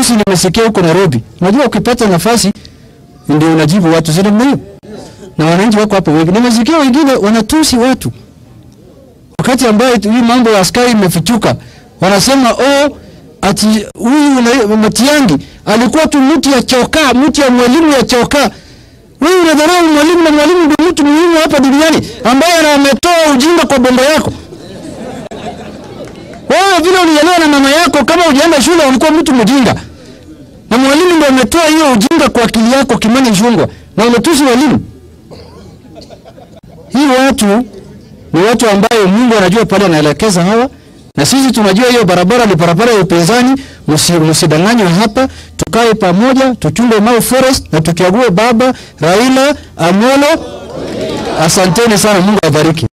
matusi nimesikia huko Nairobi. Unajua ukipata nafasi ndio unajibu watu zile mnayo. Na wananchi wako hapo wengi. Nimesikia wengine wanatusi watu. Wakati ambayo hii mambo ya askari imefichuka, wanasema oh, ati huyu na- Matiang'i alikuwa tu mti ya chokaa, mti ya mwalimu ya chokaa. Wewe unadharau mwalimu na mwalimu ndio mtu muhimu hapa duniani ambaye ametoa ujinga kwa bomba yako. Wewe vile ulielewa na mama yako, kama ujaenda shule ulikuwa mtu mjinga, na mwalimu ndio ametoa hiyo ujinga kwa akili yako, Kimani Ichung'wah, na umetusi walimu. Hii watu ni watu ambayo Mungu anajua pale anaelekeza hawa, na sisi tunajua hiyo barabara ni barabara ya upinzani. Msi- Msidanganywe hapa, tukae pamoja, tuchunge Mau Forest na tuchague baba Raila Amolo. Asanteni sana, Mungu awabariki.